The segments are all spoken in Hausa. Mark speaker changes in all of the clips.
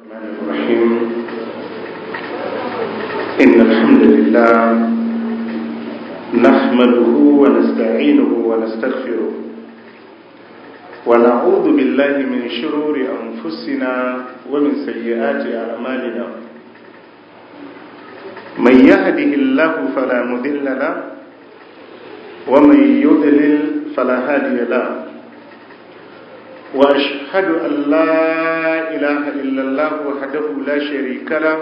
Speaker 1: الرحمن الرحيم إن الحمد لله نحمده ونستعينه ونستغفره ونعوذ بالله من شرور أنفسنا ومن سيئات أعمالنا من يهده الله فلا مذل له ومن يضلل فلا هادي له وأشهد أن لا إله إلا الله وحده لا شريك له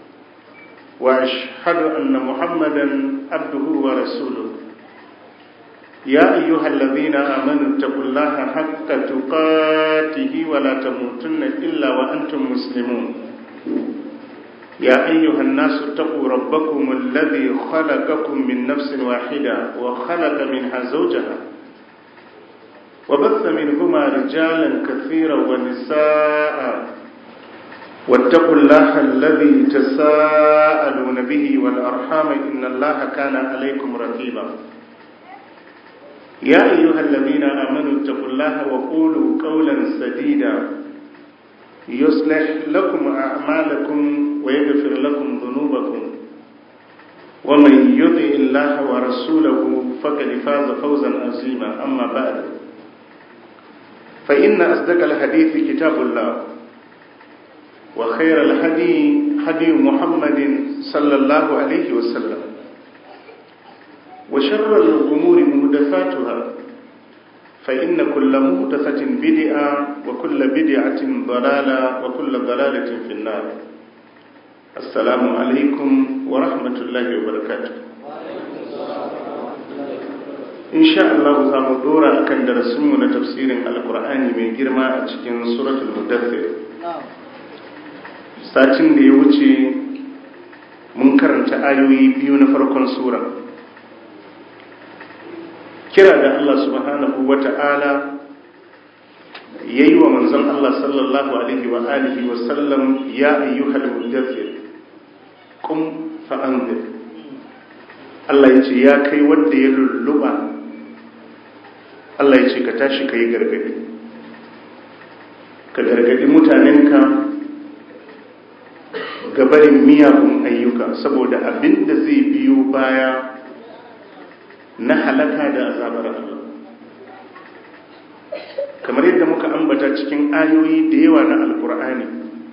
Speaker 1: وأشهد أن محمدا عبده ورسوله يا أيها الذين آمنوا اتقوا الله حق تقاته ولا تموتن إلا وأنتم مسلمون يا أيها الناس اتقوا ربكم الذي خلقكم من نفس واحدة وخلق منها زوجها وبث منهما رجالا كثيرا ونساء واتقوا الله الذي تساءلون به والأرحام إن الله كان عليكم رقيبا يا أيها الذين آمنوا اتقوا الله وقولوا قولا سديدا يصلح لكم أعمالكم ويغفر لكم ذنوبكم ومن يطع الله ورسوله فقد فاز فوزا عظيما أما بعد فإن أصدق الحديث كتاب الله وخير الهدي هدي محمد صلى الله عليه وسلم وشر الأمور مهدفاتها فإن كل مهدفة بدعة وكل بدعة ضلالة وكل ضلالة في النار السلام عليكم ورحمة الله وبركاته in sha Allah za mu dora akan darasinmu na tafsirin alkur'ani mai girma a cikin suratul mudaththir satin da ya wuce mun karanta ayoyi biyu na farkon sura kira da Allah subhanahu wata'ala yayi wa manzon Allah sallallahu alaihi wa alihi wa sallam ya ayyuhal mudaththir qum fa'anzir Allah ya ce ya kai wanda ya lulluba Allah ya ce ka tashi ka yi gargadi ka gargadi mutanenka gabarin miyagun ayyuka saboda abin da zai biyo baya na halaka da azabar Allah kamar yadda muka ambata cikin ayoyi da yawa na alkur'ani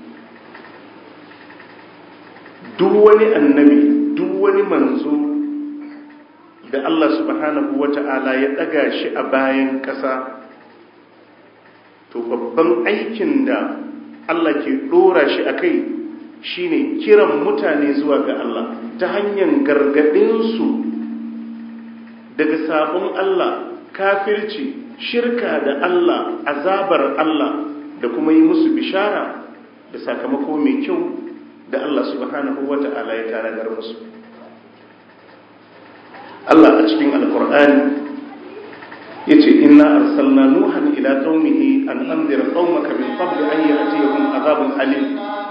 Speaker 1: duk wani annabi duk wani manzo da Allah subhanahu wa ta'ala ya ɗaga shi a bayan ƙasa to babban aikin da Allah ke ɗora shi a kai shi ne kiran mutane zuwa ga Allah ta hanyar gargaɗinsu daga sabon Allah kafirci shirka da Allah azabar Allah da kuma yi musu bishara da sakamako mai kyau da Allah subhanahu wa ta'ala ya taragar musu Allah a cikin alkur'ani ya ce inna arsalna nuhan ila qaumihi an anzir qaumaka min qabl an ya'tiyahum azabun alim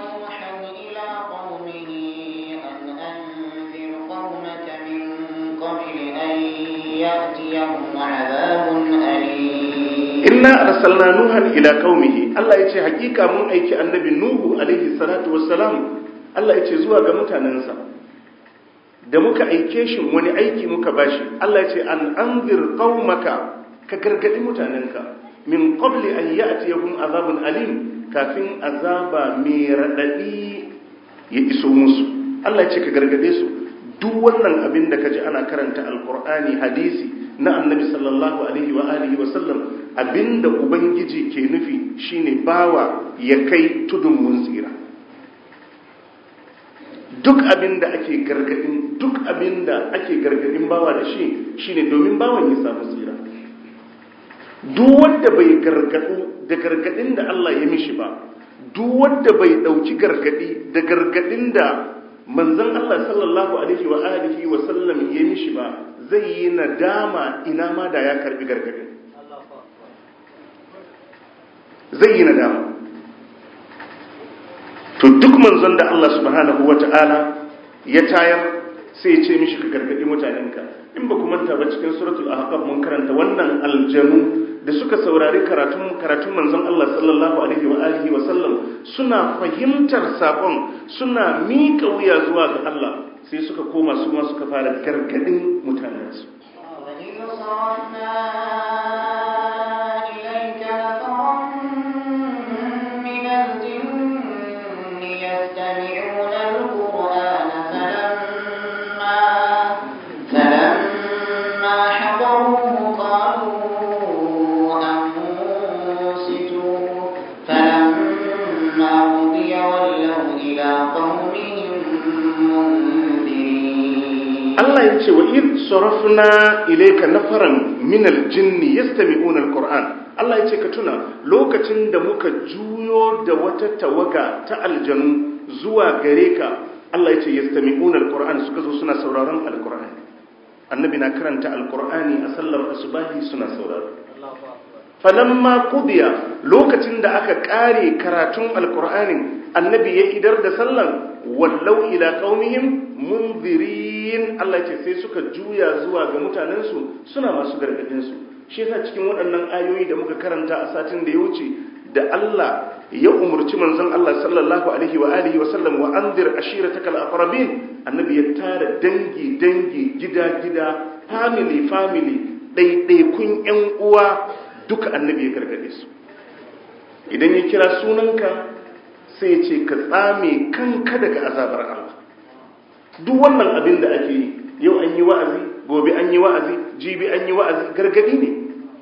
Speaker 1: inna arsalna nuhan ila qaumihi Allah yace hakika mun aiki annabi nuhu alaihi salatu wassalam Allah yace zuwa ga mutanensa da muka aike shi wani aiki muka bashi Allah ya ce an anzir qaumaka ka gargadi mutanenka min qabli an ya'tiyahum azabun alim kafin azaba mai radadi ya iso musu Allah ya ce ka gargade su duk wannan abin da kaji ana karanta alqur'ani hadisi na annabi sallallahu alaihi wa alihi wa sallam abinda ubangiji ke nufi shine bawa ya kai tudun mun tsira duk abin da ake gargadin duk abin da ake gargadin bawa da shi shine domin bawan ya samu tsira duk wanda bai gargadu da gargadin da Allah ya mishi ba duk wanda bai dauki gargadi da gargadin da manzon Allah sallallahu alaihi wa alihi wa sallam ya mishi ba zai yi nadama ina ma da ya karbi gargadin zai yi nadama to duk manzon da Allah subhanahu wata'ala ya tayar sai ya ce mishi ka gargadi mutanenka in ba ku manta ba cikin suratul ahqaf mun karanta wannan aljanu da suka saurari karatun karatun manzon Allah sallallahu alaihi wa alihi wa sallam suna fahimtar sakon suna miƙa wuya zuwa ga Allah sai suka koma su ma suka fara gargadin mutanensu Allah ya ce wa id sarafna ilayka nafaran min aljinn yastami'una alquran Allah ya ce ka tuna lokacin da muka juyo da wata tawaga ta aljanu zuwa gare ka Allah ya ce yastami'una alquran suka zo suna sauraron alqur'ani annabi na karanta alqur'ani a sallar asubahi suna sauraro falamma qudiya lokacin da aka kare karatun alqur'anin annabi ya idar da sallan wallau ila qaumihim munzirin Allah ce sai suka juya zuwa ga mutanensu suna masu gargadin su shi yasa cikin waɗannan ayoyi da muka karanta a satin da ya wuce da Allah ya umurci manzon Allah sallallahu alaihi wa alihi wa sallam wa anzir ashiratakal aqrabin annabi ya tara dangi dangi gida gida family family ɗaiɗaikun ƴan uwa duka annabi ya gargade su idan ya kira sunanka sai ce ka tsame kanka daga azabar Allah duk wannan abin da ake yi yau an yi wa'azi gobe an yi wa'azi jibi an yi wa'azi gargadi ne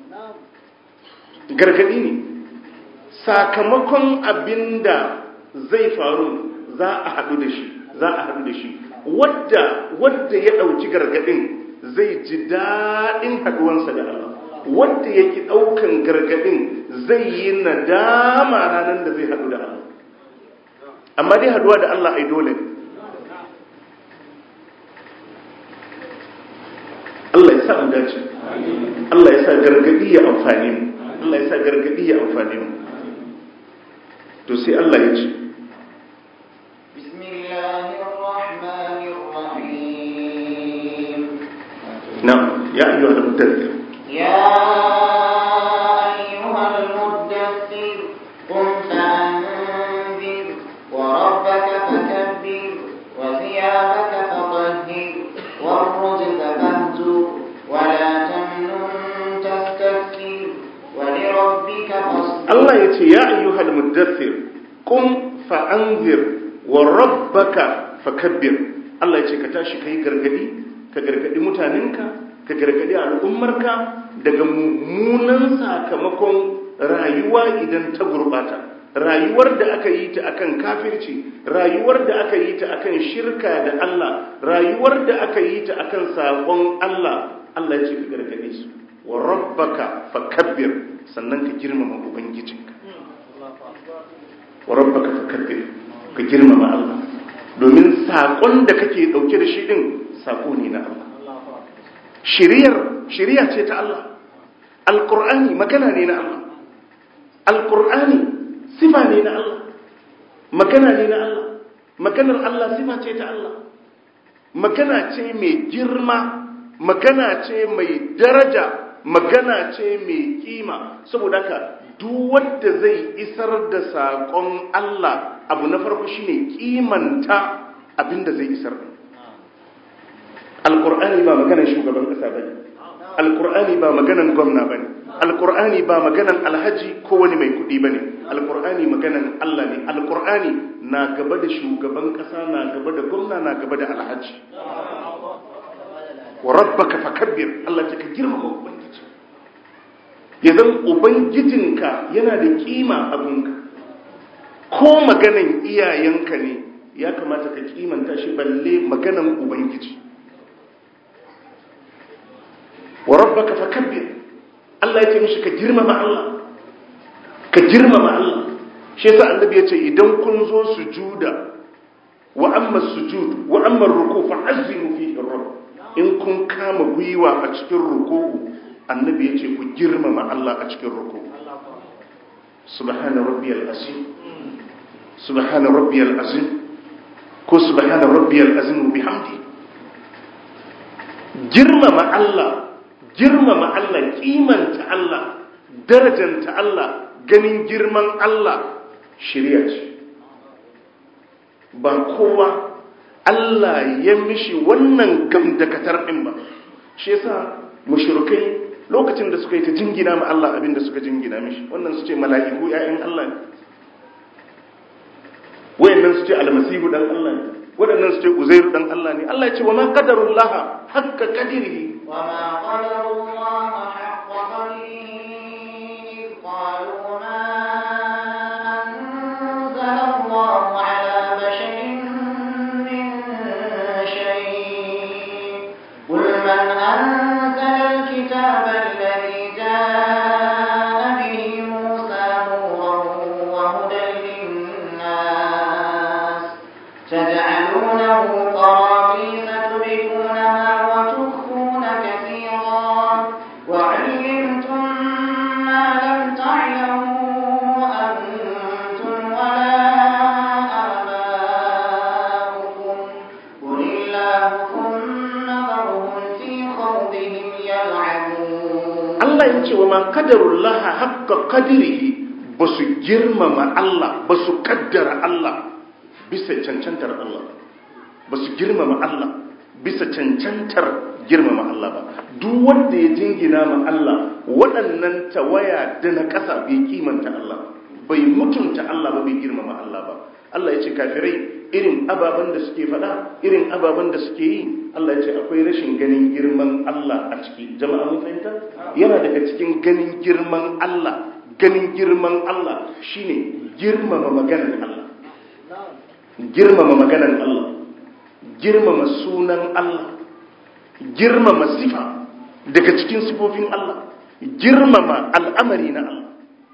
Speaker 1: gargadi ne sakamakon abin da zai faru za a haɗu da shi za a haɗu da shi wadda wadda ya ɗauki gargadin zai ji daɗin haɗuwansa da Allah wadda yake ɗaukan gargadin zai yi nadama ranar da zai haɗu da Allah amma dai haduwa da Allah ai dole Allah ya sa mu dace Allah ya sa gargadi ya amfani mu Allah ya sa gargadi ya amfani mu to sai Allah ya ce na'am ya ayyuhal mudaththir
Speaker 2: ya ayyuhal mudaththir qum fa'anzir وربك فكبر وثيابك فطهر والرجز فاهجر ولا تمنن تستكثر ولربك فاصبر
Speaker 1: الله يتي يا أيها المدثر قم فأنذر وربك فكبر الله يتي كتاشي كي غرغدي كغرغدي متاننka ka gargadi al'ummarka daga mummunan sakamakon rayuwa idan ta gurbata rayuwar da aka yi ta akan kafirci rayuwar da aka yi ta akan shirka da Allah rayuwar da aka yi ta akan sabon Allah Allah ya ce ka gargade su wa rabbaka fakabbir sannan ka girmama ubangijinka wa rabbaka fakabbir ka girmama Allah domin sakon da kake dauke da shi din sako ne na Allah shiriyar shiriya ce ta Allah alqur'ani magana ne na Allah alqur'ani sifa ne na Allah magana ne na Allah maganar Allah sifa ce ta Allah magana ce mai girma magana ce mai daraja magana ce mai kima saboda haka duk wanda zai isar da saƙon Allah abu na farko shine kimanta abinda zai isar alƙur'ani ba maganar shugaban ƙasa bane alƙur'ani ba maganar gwamna bane alkur'ani ba maganan alhaji ko wani mai kudi bane alkur'ani maganan Allah ne alkur'ani na gaba da shugaban kasa na gaba da gwamna na gaba da alhaji wa rabbaka fakabbir Allah ta ka girmama ubangiji yanzu ubangijinka yana da kima abinka ko maganan iyayenka ne ya kamata ka kimanta shi balle maganan ubangiji wa rabbaka fakabbir Allah ya ce mishi ka girmama Allah ka girmama Allah shi yasa annabi ya ce idan kun zo sujuda wa amma sujud wa amma ruku fa azimu fihi rabb in kun kama gwiwa a cikin ruku'u annabi ya ce ku girmama Allah a cikin ruku'u subhana rabbiyal azim subhana rabbiyal azim ko subhana rabbiyal azim bihamdi girmama Allah girmama Allah kimanta Allah darajanta Allah ganin girman Allah shirya ce ba kowa Allah ya mishi wannan gamdakatar ɗin ba shi yasa mushrikai lokacin da suka yi ta jingina ma Allah abin da suka jingina mishi wannan su ce mala'iku ‘ya'yan Allah ne wayannan su ce almasihu dan Allah ne waɗannan su ce uzairu dan Allah ne Allah ya ce wa ma qadarullaha hakka qadirihi
Speaker 2: wa ma qadarullaha haqqa qadrihi إذ قالوا ما أنزل الله على بشر من شيء قل من أنزل الكتاب الذي جاء به موسى نورا وهدى للناس تجعلونه قراطيس تبدونها وتخفون كثيرا وعلمتم ما لم تعلموا أنتم ولا آباؤكم قل الله ثم ذرهم في خوضهم يلعبون
Speaker 1: Allah ya ce wa ma qadarullaha haqqa qadirihi ba su girmama Allah ba su kaddara Allah bisa cancantar Allah ba su girmama Allah bisa cancantar girmama Allah ba duk wanda ya jingina ma Allah waɗannan tawaya da na ƙasa bai kimanta Allah bai mutunta Allah ba bai girmama Allah ba Allah ya ce kafirai irin ababen da suke faɗa irin ababen da suke yi Allah ya ce akwai rashin ganin girman Allah a ciki jama'a mun fahimta yana daga cikin ganin girman Allah ganin girman Allah shine girmama maganar Allah girmama maganar Allah girmama sunan Allah girmama sifa daga cikin sifofin Allah girmama al'amari na Allah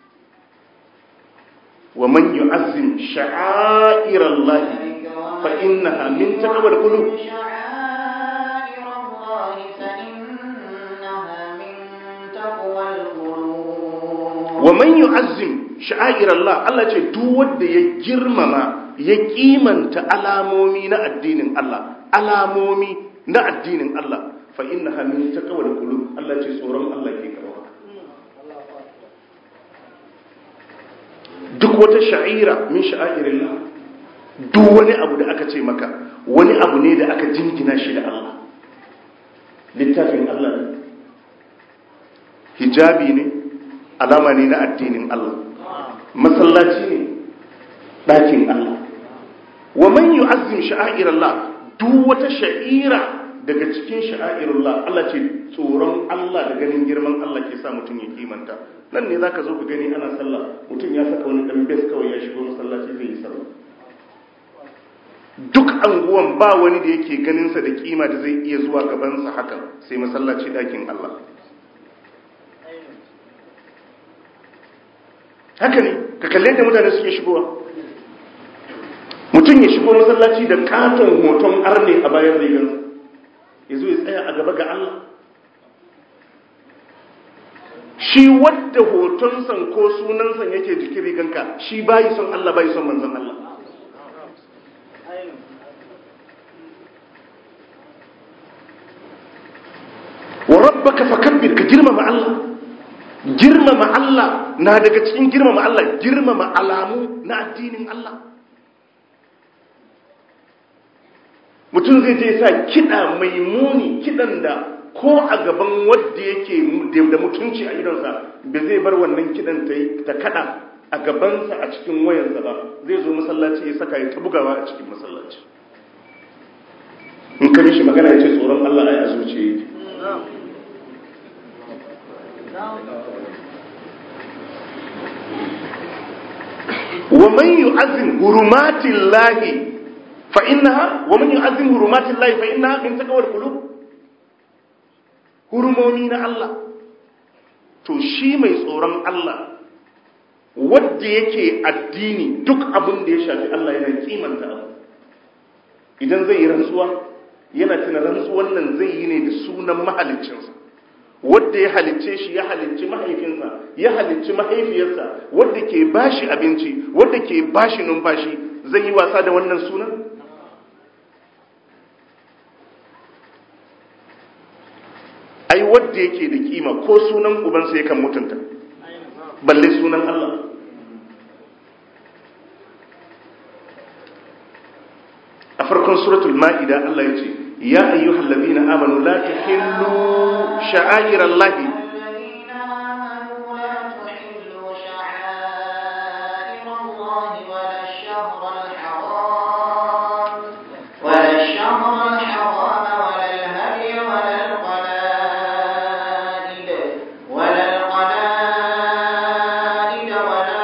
Speaker 1: wa man yu'azzim sha'airallahi fa innaha min taqwal qulub
Speaker 2: شعائر الله فإنها من تقوى القلوب
Speaker 1: wa man yu'azzim sha'airallah Allah ce duk wanda ya girmama ya kimanta alamomi na addinin Allah alamomi na addinin Allah fa innaha min taqwal qulub Allah ce tsoron Allah ke kawo duk wata sha'ira min sha'airillah duk wani abu da aka ce maka wani abu ne da aka jingina shi da Allah littafin Allah ne hijabi ne alama ne na addinin Allah masallaci ne ɗakin Allah wa man yu'azzim sha'airallah duk wata sha'ira daga cikin sha'airullah Allah ce tsoron Allah da ganin girman Allah ke sa mutum ya kimanta nan ne zaka zo ka gani ana sallah mutum ya saka wani dan bes kawai ya shigo masallaci zai yi sallah duk anguwan ba wani da yake ganin sa da kima da zai iya zuwa gaban sa haka sai masallaci ɗakin Allah haka ne ka kalle da mutane suke shigowa mutum ya shigo masallaci da katon hoton arne a bayan rigar ya zo ya tsaya a gaba ga Allah shi wadda hotonsan ko sunansan yake jikin riganka shi bayi son Allah bayi son manzon Allah wa rabbaka fakabbir ka girmama Allah girmama Allah na daga cikin girmama Allah girmama alamu na addinin Allah mutum zai je sa kiɗa mai muni kiɗan da ko a gaban wadda yake da mutunci a idonsa ba zai bar wannan kiɗan ta kaɗa a gabansa a cikin wayansa ba zai zo masallaci ya saka ya ta bugawa a cikin masallaci in ka shi magana ya ce tsoron Allah ai a zuciya yake wa man yu'azzim hurumatillahi fa innaha wa man yu'azzim hurumatillahi fa innaha min taqwal qulub hurumomi na Allah to shi mai tsoron Allah wanda yake addini duk abin da ya shafi Allah yana kimanta abu idan zai yi rantsuwa yana tuna rantsuwan nan zai yi ne da sunan mahaliccinsa wadda ya halicce shi ya halicci mahaifinsa ya halicci mahaifiyarsa wadda ke bashi abinci wadda ke bashi numfashi zai yi wasa da wannan sunan ai wanda yake da kima ko sunan ubansa yakan mutunta balle sunan Allah a farkon suratul ma'ida Allah ya ce ya ayyuhal ladina amanu la tuhillu sha'airallahi
Speaker 2: الذين آمنوا لا تحلوا شعائر الله ولا الشهر الحرام ولا الشهر الحرام ولا الهدي ولا القلائد ولا القلائد ولا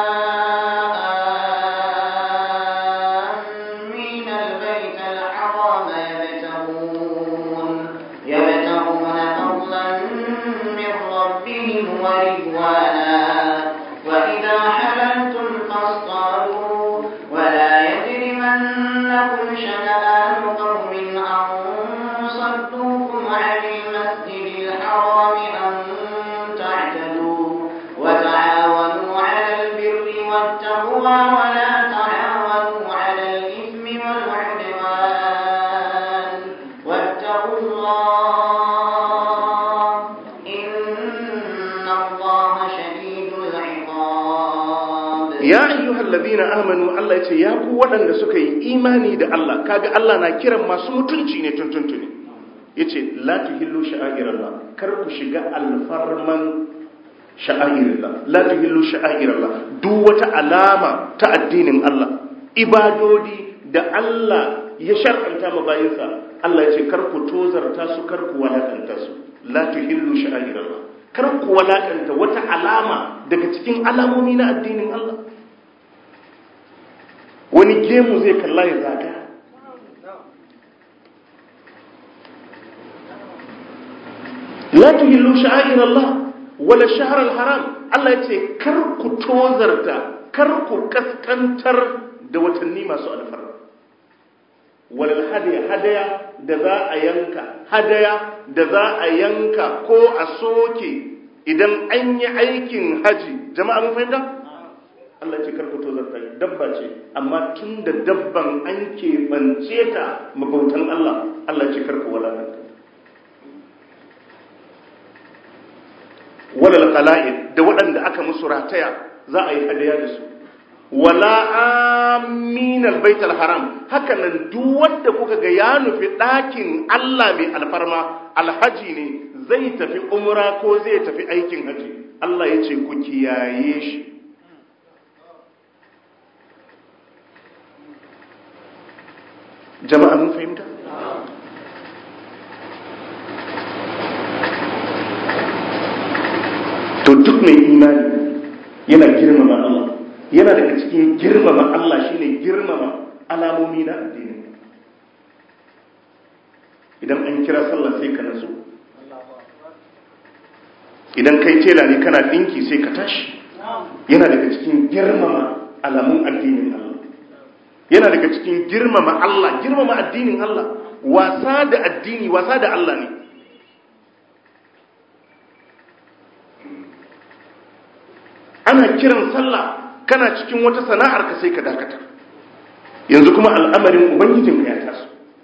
Speaker 2: آمين البيت الحرام يبتغون يبتغون فضلا من ربهم ورضوانا وإذا حللتم فاصطادوا ولا يجرمنكم شنآن قوم أن صدوكم عن المسجد الحرام أن تعتدوا وتعاونوا على البر والتقوى ولا تعاونوا على الإثم والعدوان واتقوا الله إن الله شديد العقاب
Speaker 1: ya ayyuhal ladina amanu Allah ya ce ya ku waɗanda suka yi imani da Allah kaga Allah na kiran masu mutunci ne tuntuntuni yace la tuhillu sha'airallah kar ku shiga alfarman sha'airallah la tuhillu sha'airallah duk wata alama ta addinin Allah ibadodi da Allah ya shar'anta ma bayinsa Allah ya ce kar ku tozarta su kar ku walakanta su la tuhillu sha'airallah kar ku walakanta wata alama daga cikin alamomi na addinin Allah wani gemu zai kalla ya zaga la tuhillu sha'air Allah wala shahr al-haram Allah yace kar ku tozarta kar ku kaskantar da watanni masu alfarma wala hadaya hadaya da za a yanka hadaya da za a yanka ko a soke idan an yi aikin haji jama'a mun fahimta Allah ce karku tozarta dabba ce amma tun da dabban an keɓance ta mabautan Allah Allah ce karku walakanta walal qala'id da waɗanda aka musu rataya za a yi hadaya da su wala aminal baitul haram haka nan duk wanda kuka ga ya nufi ɗakin Allah mai alfarma alhaji ne zai tafi umra ko zai tafi aikin haji Allah ya ce ku kiyaye shi jama'a mun fahimta to duk mai imani yana girmama Allah yana daga cikin girmama Allah shine girmama alamomi na addini idan an kira sallah sai ka nazo idan kai tela ne kana dinki sai ka tashi yana daga cikin girmama alamun addinin Allah yana daga cikin girmama Allah girmama addinin Allah wasa da addini wasa da Allah ne ana kiran sallah kana cikin wata sana'ar ka sai ka dakata yanzu kuma al'amarin ubangijinka ya taso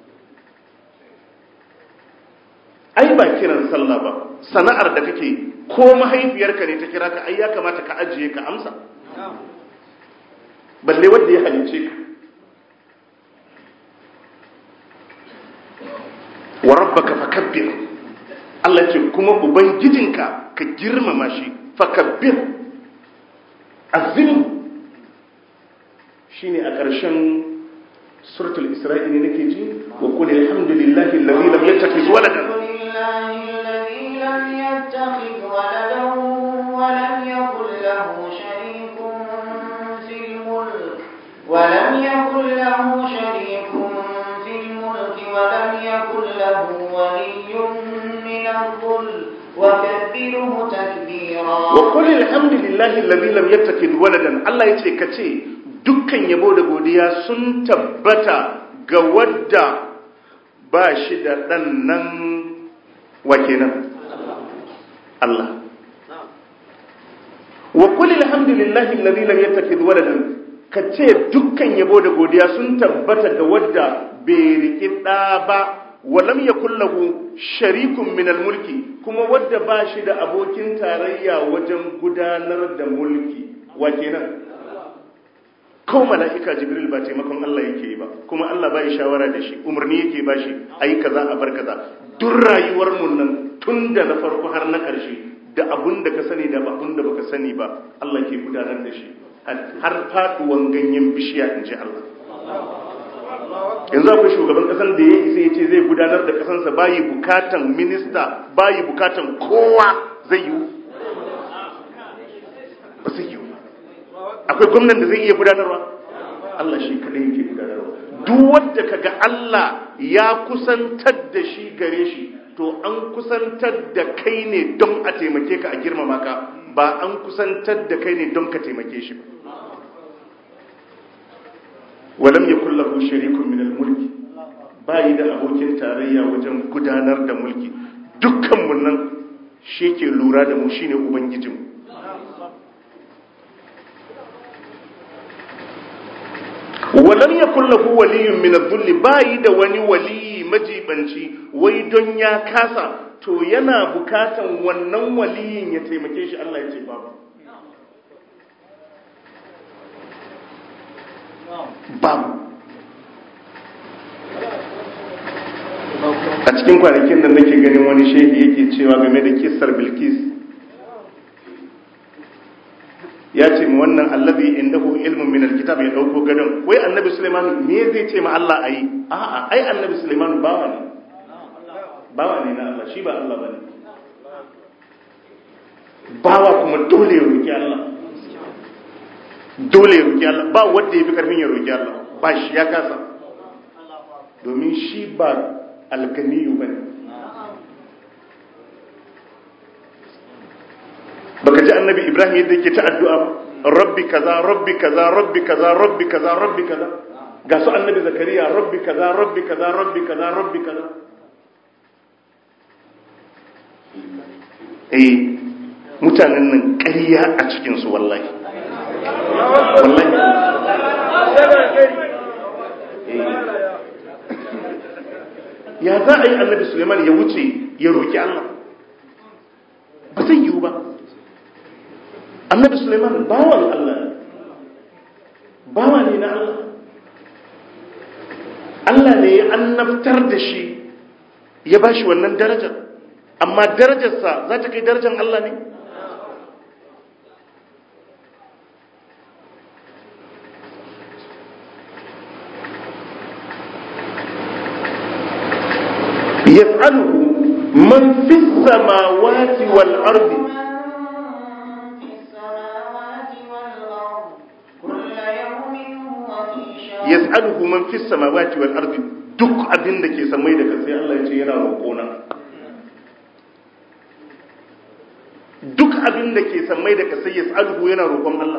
Speaker 1: ai ba kiran sallah ba sana'ar da kake ko mahaifiyarka ne ta kira ka ai ya kamata ka ajiye ka amsa balle wanda ya halice ka wa rabbaka fakabbir Allah ce kuma ubangijinka ka girmama shi fakabbir azim shine a ƙarshen suratul isra'i ne nake ji wa qul alhamdulillahi alladhi lam yattakhiz waladan
Speaker 2: لله الذي لم يتخذ ولدا ولم يكن له شريك في الملك ولم يكن له شريك في الملك ولم يكن له ولي من الظل وكبره تكبيرا
Speaker 1: wa qul alhamdulillahi alladhi lam yattakhid waladan Allah yace kace dukkan yabo da godiya sun tabbata ga wadda ba shi da dan nan wa kenan Allah wa qul alhamdulillahi alladhi lam yattakhid waladan kace dukkan yabo da godiya sun tabbata ga wadda bai riki da ba walam yakul lahu sharikun min mulki kuma wadda ba shi da abokin tarayya wajen gudanar da mulki wa kenan ko mala'ika jibril ba taimakon Allah yake yi ba kuma Allah ba shawara da shi umarni yake ba shi ayi kaza a bar kaza duk rayuwar mu nan tun da na farko har na ƙarshe da abun da ka sani da abun da baka sani ba Allah ke gudanar da shi har faduwan ganyen bishiya in ji Allah yanzu akwai shugaban kasan da ya isa ya ce zai gudanar da kasansa bayi bukatan minista bayi bukatan kowa zai yi ba zai yi akwai gwamnan da zai iya gudanarwa Allah shi kadai yake gudanarwa duk wanda kaga Allah ya kusantar da shi gare shi to an kusantar da kai ne don a taimake ka a girmama ka ba an kusantar da kai ne don ka taimake shi ba walam yakul lahu sharikun min al-mulki bai da abokin tarayya wajen gudanar da mulki dukkan mun nan shi ke lura da mu shine ubangijinmu walam yakul lahu waliyyun min adh-dhulli bai da wani wali majibanci wai don ya kasa to yana bukatan wannan waliyin ya taimake shi Allah ya ce babu babu a cikin kwanakin da nake ganin wani shehi yake cewa game da kissar bilkis ya ce mu wannan allazi indahu ilmun min alkitab ya dauko gadon wai annabi sulaiman me zai ce ma Allah ayi a'a ai annabi sulaiman bawa ne bawa ne na Allah shi ba Allah bane bawa kuma dole ya roki Allah dole ya roki Allah ba wanda yafi karfin ya roki Allah ba shi ya kasa domin shi ba alganiyu bane baka ji annabi ibrahim yadda yake ta addu'a ba rabbi kaza rabbi kaza rabbi kaza rabbi kaza rabbi kaza ga su annabi zakariya rabbi kaza rabbi kaza rabbi kaza rabbi kaza eh mutanen nan ƙarya a cikin su wallahi wallahi ya za a yi annabi suleiman ya wuce ya roki Allah ba zai yiwu ba annabi suleiman bawan Allah bawa ne na Allah Allah ne ya annabtar da shi ya ba shi wannan darajar amma darajarsa za ta kai darajar Allah ne yaf'aluhu man fi samawati wal ardi yas'aluhu man fis samawati wal ardi duk abin da ke samai da kasai Allah ya ce yana roƙona duk abin da ke samai da kasai yas'aluhu yana roƙon Allah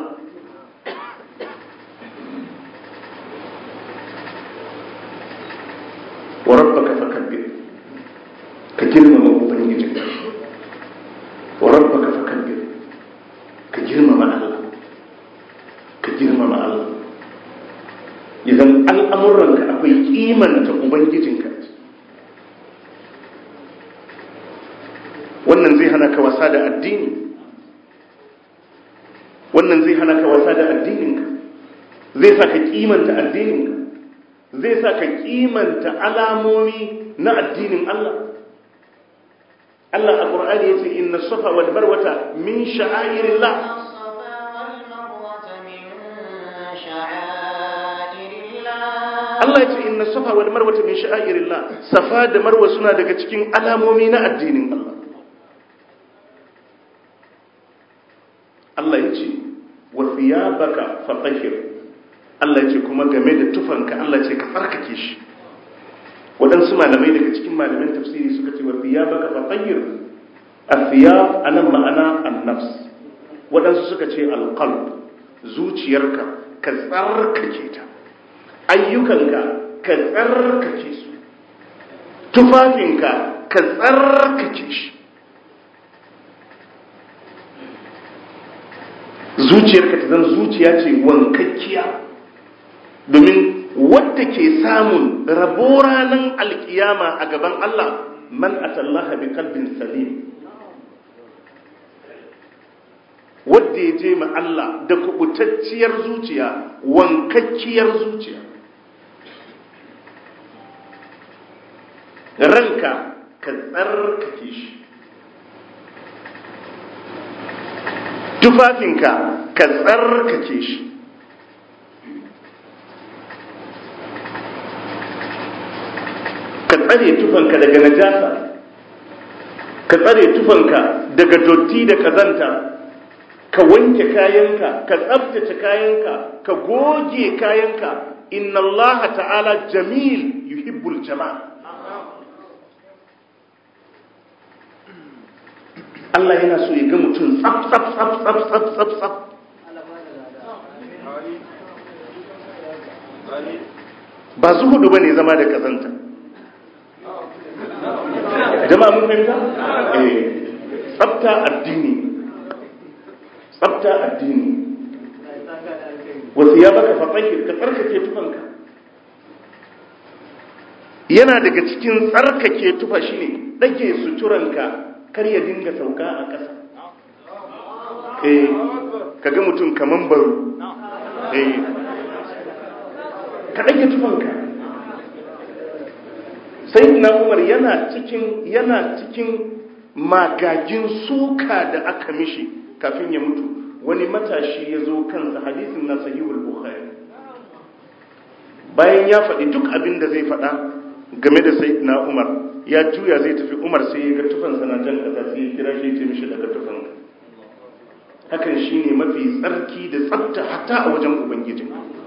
Speaker 1: wa rabbaka fakabbir ka girmama ubangijinka wa rabbaka fakabbir ka girmama Allah ka girmama Allah idan al'amuranka akwai kimanta ubangijinka wannan zai hana ka wasa da addini wannan zai hana ka wasa da addininka zai sa ka kimanta addininka zai sa ka kimanta alamomi na addinin Allah Allah a ƙur'ani ya ce inna safa wal marwata min sha'airillah Allah ya ce inna safa wal marwata min sha'airillah safa da marwa suna daga cikin alamomi na addinin Allah Allah ya ce wa thiyabaka fatahhir Allah ya ce kuma game da tufanka Allah ya ce ka farkake shi waɗansu malamai daga cikin malamin tafsiri suka ce wa thiyabaka fatahhir athiyab anan ma'ana an-nafs waɗansu suka ce al-qalb zuciyarka ka tsarkake ta ayyukanka ka tsarkake su tufafinka ka tsarkake shi zuciyarka ta zan zuciya ce wankakkiya domin wadda ke samun rabo ranar alkiyama a gaban Allah man atallaha bi kalbin salim wadda ya je ma Allah da kubutacciyar zuciya wankakkiyar zuciya ranka ka tsarkake shi tufafinka ka tsarkake shi ka tsare tufanka daga najasa ka tsare tufanka daga dotti da kazanta ka wanke kayanka ka tsabtace kayanka ka goge kayanka inna allaha ta'ala jamil yuhibbul jama'a Allah yana so ya ga mutum tsaf tsaf tsaf tsaf tsaf tsaf tsaf ba zuhudu bane zama da kazanta jama'a mun fahimta eh tsafta addini tsafta addini wasu ya baka fatahir ka tsarkake tufanka yana daga cikin tsarkake tufa shine dage suturanka kar ya dinga sauka a ƙasa eh kaga mutum kaman baro eh ka dage tufanka sai na umar yana cikin yana cikin magagin suka da aka mishi kafin ya mutu wani matashi ya zo kansa hadisin na sahihul bukhari bayan ya faɗi duk abin da zai faɗa game da sayyidina umar ya juya zai tafi umar sai ya ga tufansa na jan ƙasa sai ya kira shi ya mishi daga tufanka hakan shine mafi tsarki da tsafta hatta a wajen ubangiji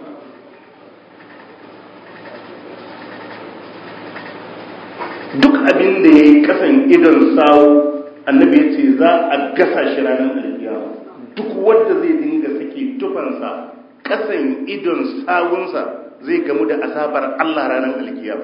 Speaker 1: duk abin da ya yi kasan idon sawu annabi ya ce za a gasa shi ranar alkiyama duk wanda zai dinga sake tufansa kasan idon sawunsa zai gamu da azabar Allah ranar alkiyama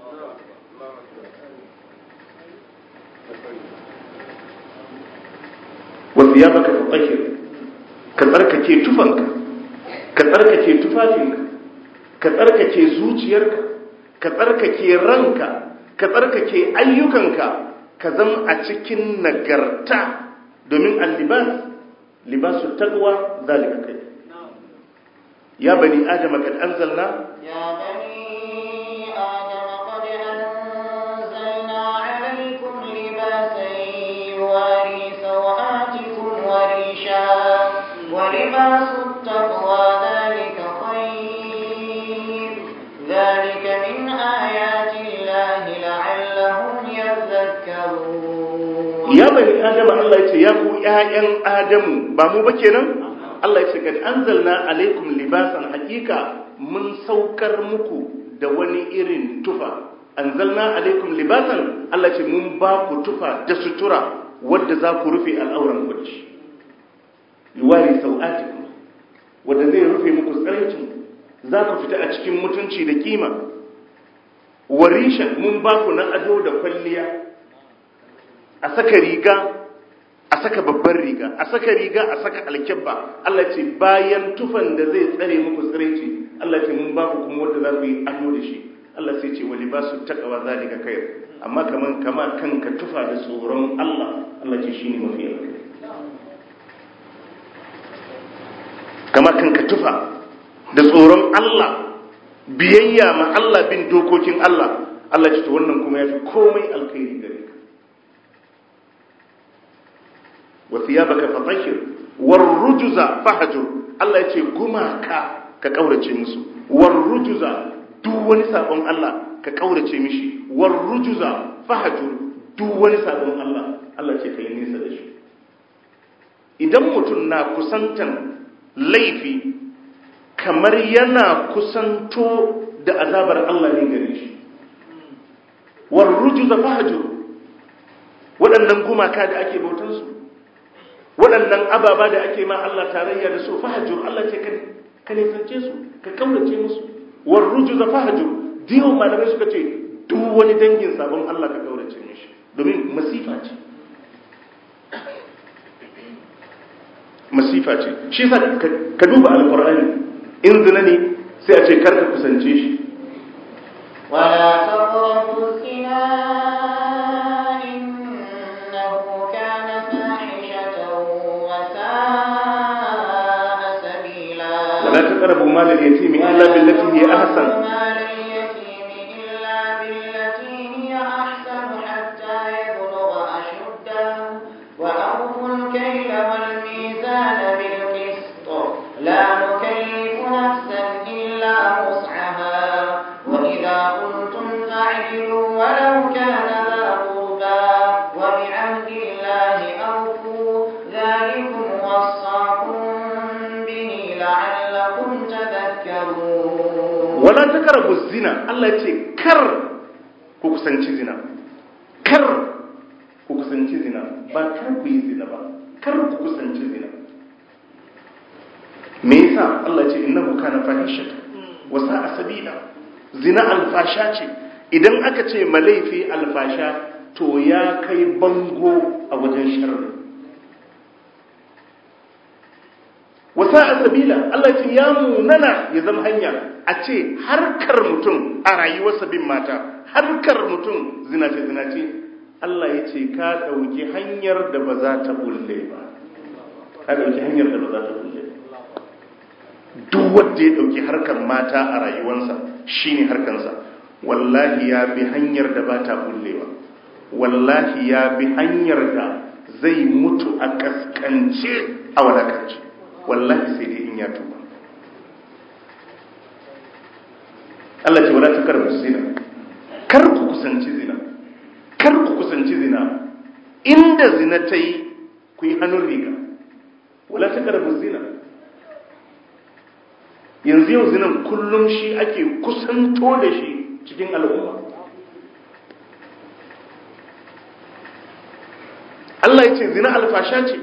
Speaker 1: wasu ya baka fatahir ka tsarkake tufanka ka tsarkake tufafinka ka tsarkake zuciyarka ka tsarkake ranka ka tsarkake ayyukanka ka zama a cikin nagarta domin allibas libasu taqwa zalika kai ya bani adama kad anzalna
Speaker 2: يا بني آدم قد أنزلنا عليكم لباسا يواري سوآتكم وريشا ولباس التقوى ذلك خير ذلك من آيات الله لعلهم يذكرون
Speaker 1: ya bani adama Allah ya ce ya ku ƴaƴan adamu ba mu ba kenan Allah ya ce kad anzalna alaikum libasan hakika mun saukar muku da wani irin tufa anzalna alaikum libasan Allah ya ce mun ba ku tufa da sutura wadda za ku rufe al'auran ku da shi yuwari sau'atikum wadda zai rufe muku tsaraicin za ku fita a cikin mutunci da kima warishan mun ba ku na ado da kwalliya a saka riga a saka babban riga a saka riga a saka alkyabba Allah ce bayan tufan da zai tsare muku tsiraici Allah ce mun ba ku kuma wanda za ku yi ado da shi Allah sai ce wali ba su takawa zalika kai amma kaman kama kanka tufa da tsoron Allah Allah ce shine mafi alkhairi kama kanka tufa da tsoron Allah biyayya ma Allah bin dokokin Allah Allah ce to wannan kuma yafi komai alkhairi gare ka wa thiyabaka fatahhir war rujuza fahjur Allah ya ce gumaka ka kaurace musu war rujuza duk wani sabon Allah ka kaurace mishi war rujuza fahjur duk wani sabon Allah Allah ce kai nisa da shi idan mutum na kusantan laifi kamar yana kusanto da azabar Allah ne gare shi war rujuza fahjur waɗannan gumaka da ake bautansu waɗannan ababa da ake ma Allah tarayya da su fahajur Allah ce ka nisance su ka kaurace musu war rujuza fahajur diyo malamai suka ce duk wani dangin sabon Allah ka kaurace mishi domin masifa ce masifa ce shi yasa ka duba alqur'ani in zina ne sai a ce karka kusance shi
Speaker 2: ولا تقربوا الزنا إنه كان فاحشة وساء سبيلا
Speaker 1: wala taqrabu mal al-yatim illa billati hiya ahsan
Speaker 2: مال اليتيم إلا بالتي هي أحسن حتى يبلغ أشده وأوفوا الكيل والميزان بالقسط لا نكلف نفسا إلا وسعها وإذا قلتم فاعدلوا ولو كان ذا قربى وبعهد الله أوفوا ذلكم وصاكم به لعلكم تذكرون
Speaker 1: wala taqrabu zina Allah ya ce kar ku kusanci zina kar ku kusanci zina ba kar ku yi zina ba kar ku kusanci zina me yasa Allah ya ce innahu kana fahishatan wa sa'a sabila zina alfasha ce idan aka ce malaifi alfasha to ya kai bango a wajen sharri wasa a sabila Allah ce ya munana ya zama hanya a ce harkar mutum a rayuwarsa bin mata harkar mutum zinace zinace Allah ya ce ka ɗauki hanyar da ba za ta bulle ba ka ɗauki hanyar da ba za ta bulle ba duk wanda ya ɗauki harkar mata a rayuwarsa shine harkarsa wallahi ya bi hanyar da ba ta bullewa wallahi ya bi hanyar da zai mutu a kaskance a wadakance wallahi sai dai in ya tuba Allah ce wala takarbu zina kar ku kusanci zina kar ku kusanci zina inda zina ta yi ku yi hannun riga wala takarbu zina yanzu yau zinan kullum shi ake kusanto da shi cikin al'umma Allah ya ce zina alfasha ce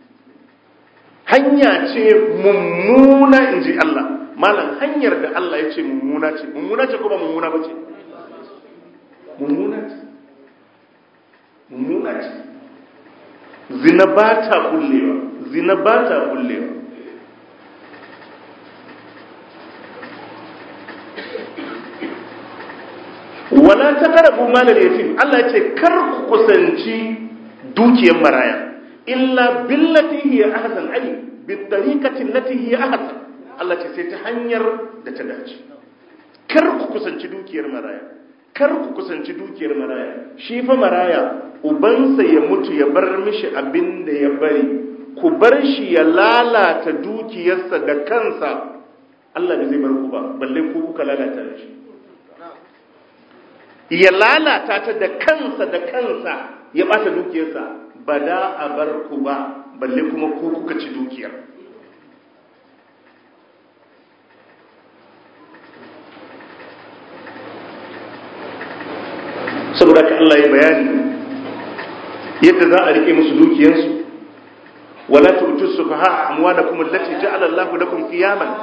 Speaker 1: hanya ce mummuna in ji Allah malam hanyar da Allah ya ce mummuna ce mummuna ce kuma mummuna ba ce mummuna ce mummuna ce zina ba ta kullewa zina ba ta kullewa wala ta karabu malar yatim Allah ya ce kar ku kusanci dukiyar maraya illa billati hiya ahsan ai bi tariqati allati hiya ahsan Allah ce sai ta hanyar da ta dace kar ku kusanci dukiyar maraya kar ku kusanci dukiyar maraya shi fa maraya ubansa ya mutu ya bar mishi abin da ya bari ku bar shi ya lalata dukiyarsa da kansa Allah bai zai bar ku ba balle ku kuka lalata shi ya lalata ta da kansa da kansa ya bata dukiyarsa ba da a bar ku ba balle kuma ku kuka ci dukiyar saboda ka Allah ya bayani yadda za a rike musu dukiyarsu wala tu'tu sufaha amwalakum allati ja'ala Allahu lakum qiyaman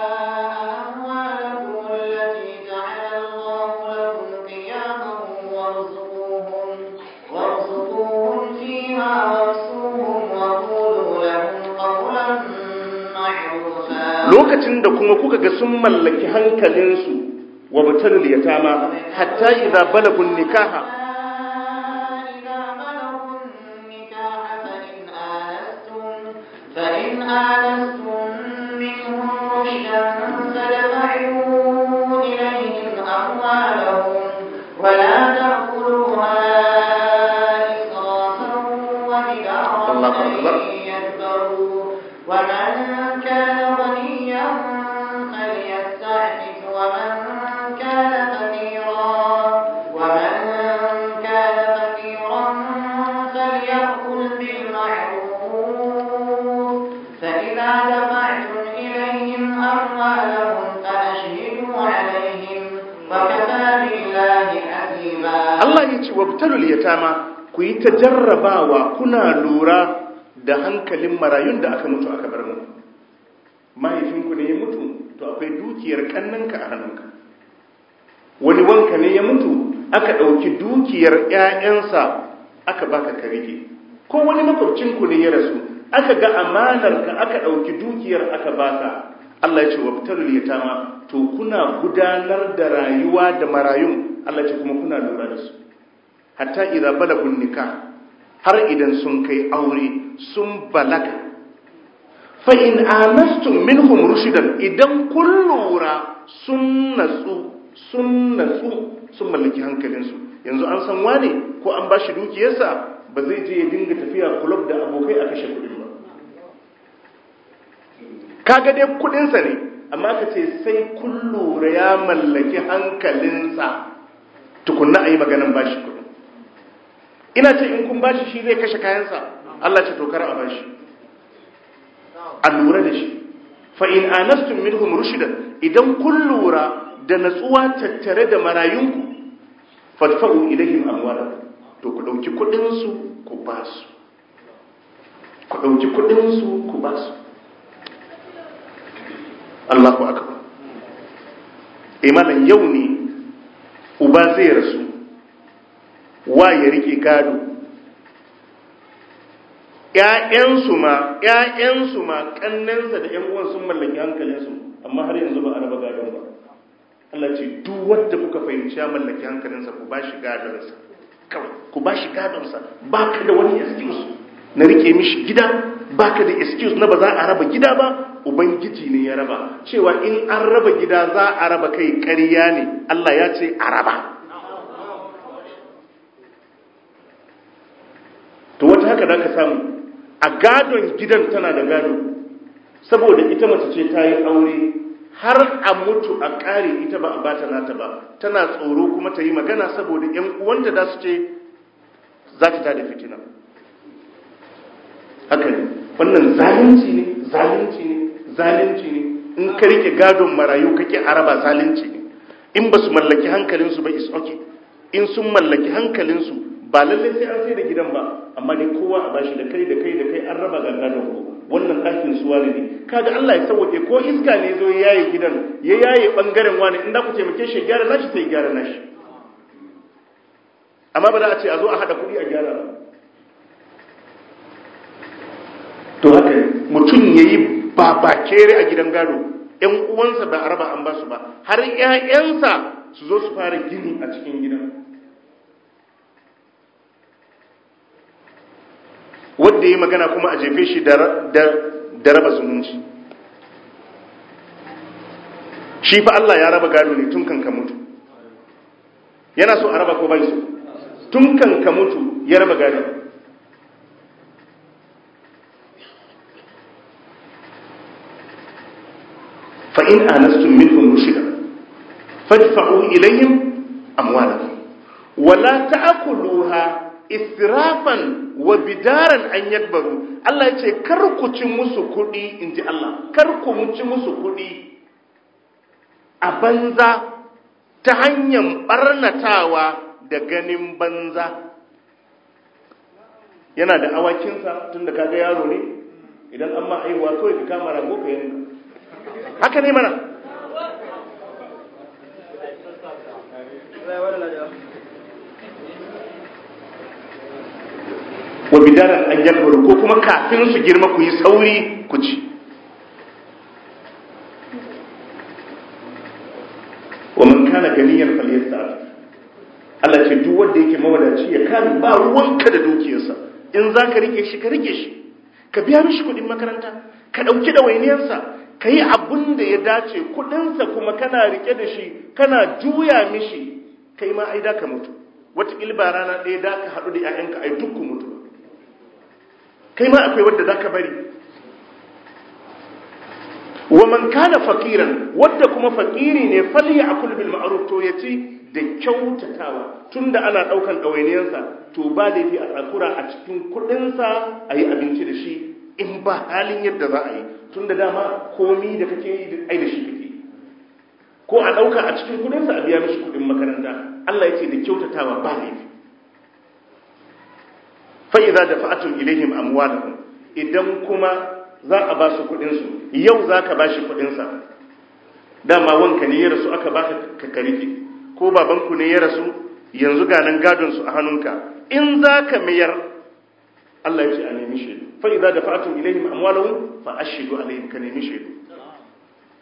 Speaker 2: أموالكم التي جعل الله لكم قياما وارزقوهم وارزقوهم فيها واكسوهم وقولوا لهم قولا معروفا
Speaker 1: lokacin da kuma kuka ga sun mallaki hankalinsu wa batalul yatama hatta idza balagun nikaha
Speaker 2: إذا بلغوا النكاح فإن آنستم فإن آنستم منهم رشدا فادفعوا إليهم أموالهم ولا تأكلوها إسرافا وبدارا
Speaker 1: الله أكبر.
Speaker 2: أن يكبروا ومن كان غنيا فليستعفف ومن كان فقيرا ومن كان فقيرا فليأكل بالمعروف فإذا دفعتم إليهم أموالهم فأشهدوا عليهم وكفى بالله حسيبا
Speaker 1: Allah ya ce wabtalul yatama ku yi ta jarrabawa kuna lura da hankalin marayun da aka mutu aka bar mu mahaifinku ne ya mutu to akwai dukiyar kannanka a hannunka wani wanka ne ya mutu aka ɗauki dukiyar ‘ya'yansa aka baka ka rike ko wani makwabcinku ne ya rasu aka ga amanarka aka ɗauki dukiyar aka baka Allah ya ce wabtalul yatama to kuna gudanar da rayuwa da marayun Allah ya ce kuma kuna lura da su hatta idza balagun nikah har idan sun kai aure sun balaga fa in anastum minhum rushdan idan kun lura sun natsu sun natsu sun mallaki hankalinsu yanzu an san wane ko an bashi dukiyarsa ba zai je ya dinga tafiya club da abokai a kashe kudin ba kaga dai kudinsa ne amma ka ce sai kun lura ya mallaki hankalinsa tukunna a yi maganan bashi kudin ina ce in kun bashi shi zai kashe kayansa Allah ce tokar a bashi a lura da shi fa in anastum minhum rushdan idan kun lura da natsuwa tattare da marayunku fadfa'u ilaihim amwalakum to ku dauki kudin su ku ba su ku dauki kudin su ku ba su Allahu akbar imanan yau ne uba zai rasu wa ya rike gado ‘ya'yansu ma ‘ya'yansu ma ƙannensa da ‘yan uwan sun mallaki hankalinsu amma har yanzu ba a raba gadon ba Allah ce duk wanda kuka fahimci ya mallaki hankalinsa ku bashi gadonsa kawai ku bashi gadonsa ba ka da wani excuse na rike mishi gida ba ka da excuse na ba za a raba gida ba ubangiji ne ya raba cewa in an raba gida za a raba kai ƙarya ne Allah ya ce a raba to wata haka da ka samu a gadon gidan tana da gado saboda ita mace ce ta yi aure har a mutu a ƙare ita ba a bata nata ba tana tsoro kuma ta yi magana saboda ‘yan uwanta za su ce za ta tada fitina haka ne wannan zalunci ne zalunci ne zalunci ne in ka rike gadon marayu kake araba zalunci ne in ba su mallaki hankalinsu ba is okay in sun mallaki hankalinsu ba lallai sai an sai da gidan ba amma dai kowa a bashi da kai da kai da kai an raba ga gadon ko wannan ɗakin su wani ne kaga Allah ya sauke ko iska ne zo ya yaye gidan ya yaye bangaren wani in da ku taimake shi gyara nashi sai gyara nashi amma ba za a ce a zo a hada kuɗi a gyara ba to haka mutum yayi babakere a gidan gado ƴan uwansa ba a raba an ba su ba har ƴaƴansa su zo su fara gini a cikin gidan wadda ya magana kuma a jefe shi da raba zumunci shi fa Allah ya raba gado ne tun kan ka mutu yana so a raba ko bai so tun kan ka mutu ya raba gado fa in anastum minhum rushida fadfa'u ilayhim amwalakum wala ta'kuluha israfan wa bidaran an yakbaru Allah ya ce kar ku ci musu kuɗi in ji Allah kar ku ci musu kuɗi a banza ta hanyar ɓarnatawa da ganin banza yana da awakinsa tun da kaga yaro ne idan an ma aiwa kawai ka kama rago ka yanka haka ne mana wa bidaran an yakbaru ko kuma kafin su girma ku yi sauri ku ci wa man kana ganiyan falyasta'fi Allah ce duk wanda yake mawadaci ya kame ba ruwanka da dukiyarsa in zaka rike shi ka rike shi ka biya mishi kudin makaranta ka dauki da wainiyarsa ka yi abun da ya dace kudinsa kuma kana rike da shi kana juya mishi kai ma ai da ka mutu wata ba rana ɗaya da ka haɗu da 'ya'yanka ai duk ku mutu kai ma akwai wadda za ka bari wa man kana faqiran wadda kuma fakiri ne falya akul bil ma'ruf to yaci da kyautatawa tunda ana daukan dawainiyarsa to ba laifi a tsakura a cikin kudin sa ayi abinci da shi in ba halin yadda za a yi tunda dama komi da kake yi ai da shi kake ko a dauka a cikin kudin sa a biya mishi kudin makaranta Allah yace da kyautatawa ba laifi fa idza dafa'tum ilaihim amwalahum idan kuma za a ba su kudinsu yau za ka ba shi kudinsa dama wanka ne ya rasu aka baka ka karike ko babanku ne ya rasu yanzu ganin gadonsu a hannunka in za ka mayar Allah ya ce a nemi shaidu fa idza dafa'tum ilaihim amwalahum fa ashhadu alaihim ka nemi shaidu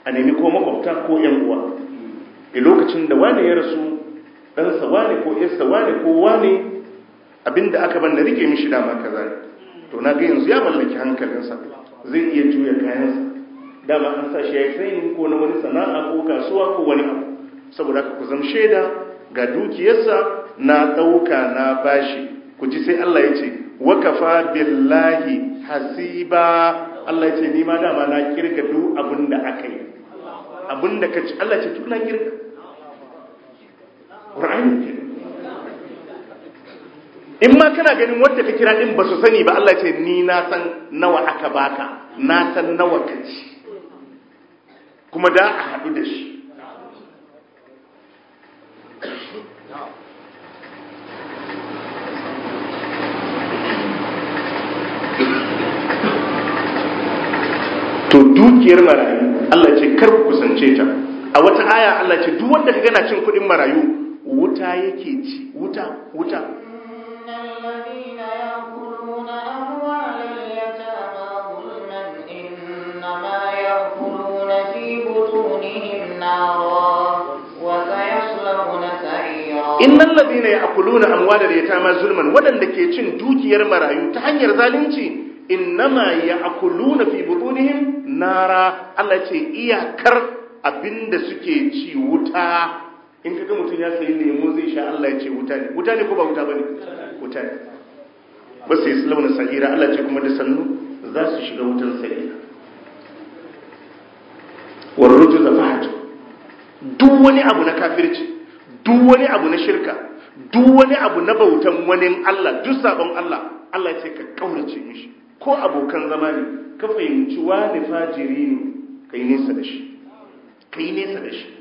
Speaker 1: a nemi ko makwabta ko yan uwa a lokacin da wane ya rasu ɗansa wane ko yarsa wane ko wane abinda aka ban na rike mishi dama kaza ne to na ga yanzu ya mallaki hankalinsa zai iya juya kayansa dama an sa shi ya yi training ko na wani sana'a ko kasuwa ko wani abu saboda haka ku zama shaida ga dukiyarsa na ɗauka na bashi ku ji sai Allah ya ce wakafa billahi hasiba Allah ya ce ni ma dama na kirga duk abin da aka yi abin da ka ci Allah ce duk na kirga Qur'ani ke in ma kana ganin wanda ka kira din ba su sani ba Allah ce ni na san nawa aka baka na san nawa ka ci kuma da a haɗu da shi to dukiyar marayu Allah ce kar ku kusance ta a wata aya Allah ce duk wanda ka gana cin kuɗin marayu wuta yake ci wuta wuta
Speaker 2: الذين يأكلون أموال اليتامى ظلما إنما يأكلون في بطونهم نارا وسيصلون سعيرا
Speaker 1: innal ladina ya'kuluna amwalal yatama zulman wadanda ke cin dukiyar marayu ta hanyar zalunci innama ya'kuluna fi butunihim nara Allah ce iyakar abinda suke ci wuta in kaga mutum ya sayi lemo zai sha Allah ya ce wuta ne wuta ne ko ba wuta bane wuta ne ba sai islamu sa'ira Allah ce kuma da sannu za su shiga wutan sa'ira warruju zafatu duk wani abu na kafirci duk wani abu na shirka duk wani abu na bautan wani Allah duk sabon Allah Allah ce ka kaurace mishi ko abokan zama ne ka fahimci wani fajiri ne kai nesa da shi kai nesa da shi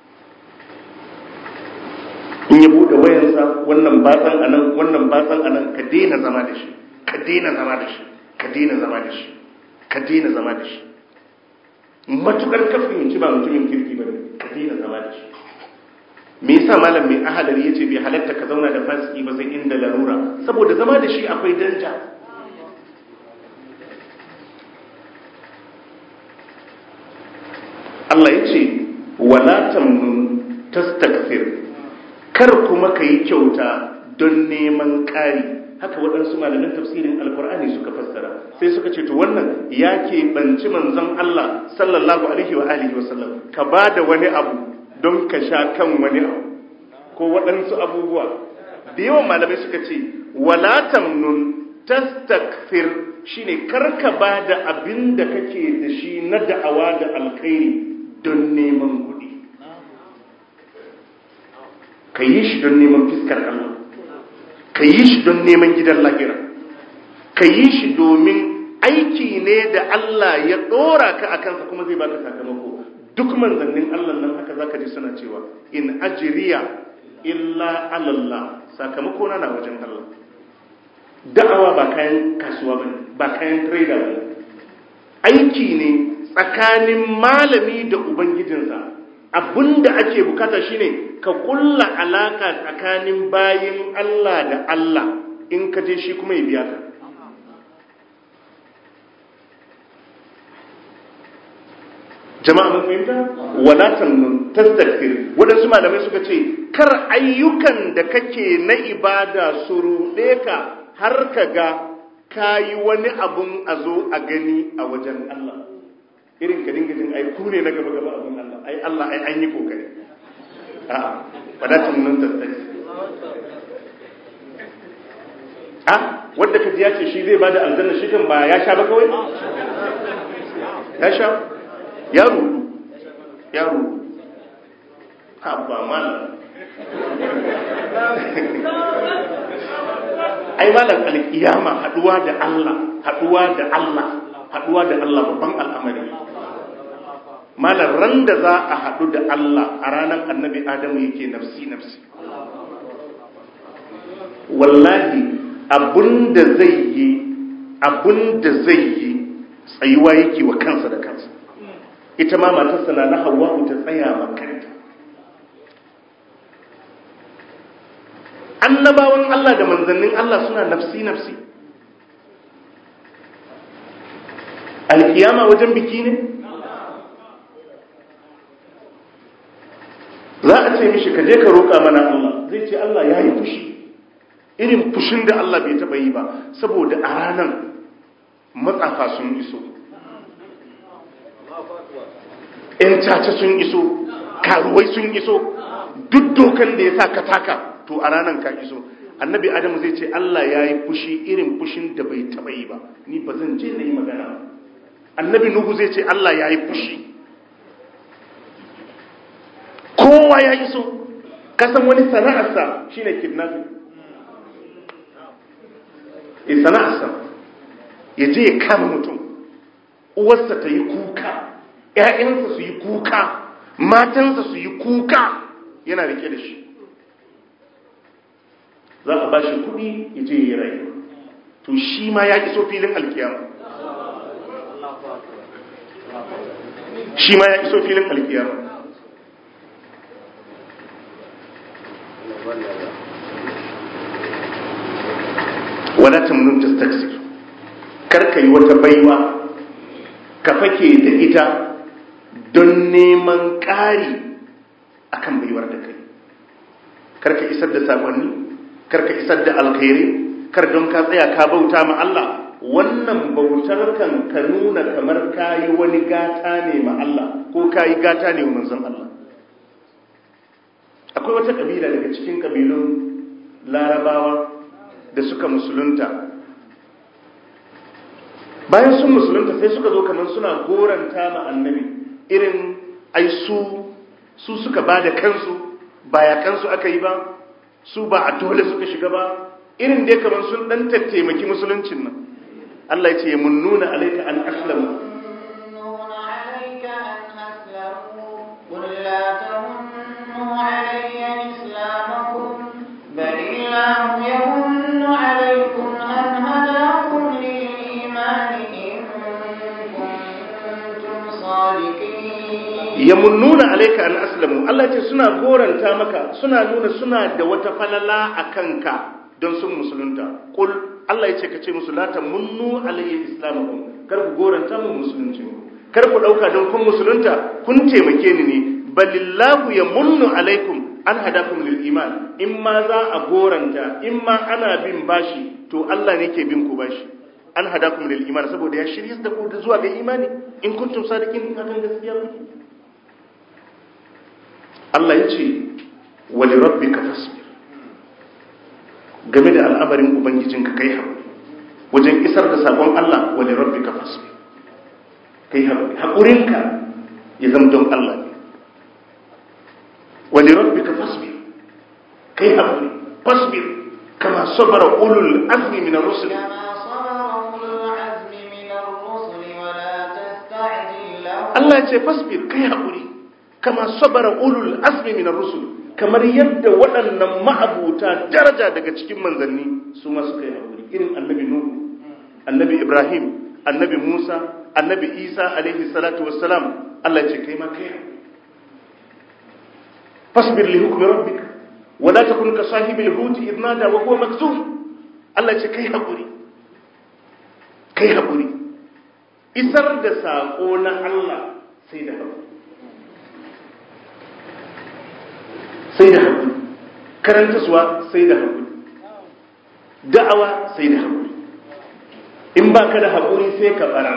Speaker 1: in ya bude wayansa wannan batsan anan wannan batsan anan ka daina zama da shi ka daina zama da shi ka daina zama da shi ka daina zama da shi matukar ka fahimci ba mutumin kirki ba ka daina zama da shi me yasa malam mai ahalari yace bai halatta ka zauna da fasiki ba sai inda larura saboda zama da shi akwai danja Allah yace wala tamnun tastakthir kar kuma kai kyauta don neman ƙari haka waɗansu malamin tafsirin alkur'ani suka fassara sai suka ce to wannan ya ke banci manzon Allah sallallahu alaihi wa alihi wa sallam ka ba da wani abu don ka sha kan wani abu ko waɗansu abubuwa da yawan malamai suka ce wala tamnun tastakfir shine karka ba da abin da kake da shi na da'awa da alkhairi don neman kuɗi ka yi shi don neman fiskar Allah ka yi shi don neman gidan lahira ka yi shi domin aiki ne da Allah ya ɗora ka a kansa kuma zai baka sakamako duk manzannin Allah nan haka zaka ji suna cewa in ajriya illa alallah sakamako na na wajen Allah da'awa ba kayan kasuwa bane ba kayan trader bane aiki ne tsakanin malami da ubangijinsa abinda ake bukata shine ka kulla alaka tsakanin bayin Allah da Allah in ka je shi kuma ya biya ka jama'a mun fahimta wala tamnun tastakbir wadansu malamai suka ce kar ayyukan da kake na ibada su ruɗe ka har ka ga kayi wani abun a zo a gani a wajen Allah irin ka dinga jin ai ku ne na gaba gaba abun Allah ai Allah ai an yi kokari a'a wala tamnun tastakbir a wanda kaji ya ce shi zai bada aljanna shi kan ba ya sha ba kawai ya sha ya rudu ya rudu haɓa malam ai malam alkiyama haɗuwa da Allah haɗuwa da Allah haɗuwa da Allah babban al'amari malam ran da za a haɗu da Allah a ranar annabi Adamu yake nafsi nafsi wallahi abinda zai yi abinda zai yi tsayuwa yake wa kansa da kansa ita ma matarsa na na hawa'u ta tsaya ma kanta annabawan Allah da manzannin Allah suna nafsi nafsi alkiyama wajen biki ne za a ce mishi ka je ka roƙa mana Allah zai ce Allah ya yi fushi irin fushin da Allah bai taɓa yi ba saboda a ranar matsafa sun iso ‘yan caca sun iso karuwai sun iso duk dokan da ya sa ka taka to a ranar ka iso annabi adamu zai ce Allah ya yi fushi irin fushin da bai taɓa yi ba ni ba zan je na yi magana ba annabi nuhu zai ce Allah ya yi fushi kowa ya iso kasan wani sana'arsa shine kidnapping e sana'arsa ya je ya kama mutum uwarsa ta yi kuka ‘ya'yansa su yi kuka matansa su yi kuka yana rike da shi za a ba shi kuɗi ya je ya yi rayuwa to shi ma ya iso filin alkiyama shi ma ya iso filin alkiyama wala tamnun tastaksir kar ka yi wata baiwa ka fake da ita don neman ƙari akan baiwar da kai kar ka isar da sakonni kar ka isar da alkhairi kar don ka tsaya ka bauta ma Allah wannan bautar kan ka nuna kamar kayi wani gata ne ma Allah ko kayi gata ne wa manzon Allah akwai wata kabila daga cikin kabilun larabawa da suka musulunta bayan sun musulunta sai suka zo kamar suna goranta ma annabi irin ai su su suka ba da kansu ba ya kansu aka yi ba su ba a dole suka shiga ba irin dai kamar sun dan tattaimaki musuluncin nan Allah ya ce mun nuna alaika an aslamu
Speaker 2: يمنون عليك أن أسلموا قل لا تمنوا علي إسلامكم بل الله يمن عليكم أن هداكم للإيمان إن كنتم صادقين
Speaker 1: yamunnuna alaika an aslamu Allah ya ce suna goranta maka suna nuna suna da wata falala a kanka don sun musulunta kul Allah ya ce ka ce musu la tamunnu alayya islamakum kar ku goranta mu musulunci kar ku dauka don kun musulunta kun taimake ni ne balillahu yamunnu alaikum an hadakum lil iman in ma za a goranta in ma ana bin bashi to Allah ne ke bin ku bashi an hadakum lil iman saboda ya shirye da ku zuwa ga imani in kuntum sadiqin hakan gaskiya kuke Allah ya ce wali rabbika fasbir game da al'amarin ubangijinka kai haƙuri wajen isar da sabon Allah wali rabbika fasbir kai haƙuri haƙurinka ya zama don Allah ne wali rabbika fasbir kai haƙuri fasbir kama sabara ulul azmi min ar-rusul
Speaker 2: كما صبر أولو العزم من الرسل ولا تستعجل لهم
Speaker 1: Allah ya ce fasbir kai haƙuri kama sabara ulul azmi min ar-rusul kamar yadda waɗannan ma'abuta daraja daga cikin manzanni su ma suka yi haƙuri irin annabi nuhu annabi ibrahim annabi musa annabi isa alaihi salatu wassalam Allah ya ce kai ma kai haƙuri fasbir li hukmi rabbika wa la takun ka sahibil huti idh nada wa huwa makzum Allah ya ce kai haƙuri kai haƙuri isar da saƙo na Allah sai da haƙuri sai da haƙuri karanta suwa sai da haƙuri da'awa sai da haƙuri in ba ka da haƙuri sai ka bara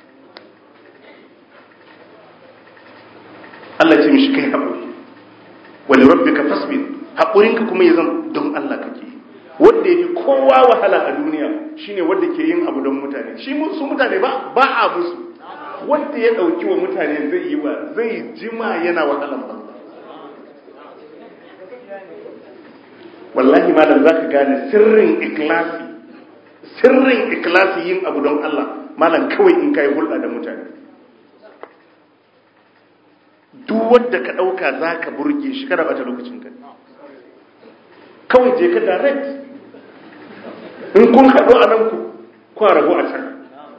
Speaker 1: Allah ce mishi kai haƙuri wani rabbi ka fasbir haƙurinka kuma ya zama don Allah kake wanda ya fi kowa wahala a duniya shine wanda ke yin abu don mutane shi su mutane ba ba a musu wanda ya ɗauki wa mutane zai yi wa zai jima yana wahalan ba wallahi malam za ka gane sirrin ikilasi sirrin ikilasi yin abu don Allah malam kawai in kai hulɗa da mutane duk wadda ka ɗauka za ka burge shi kada bata lokacin ka kawai je ka direct in kun haɗu a nan ku kwa rabu a can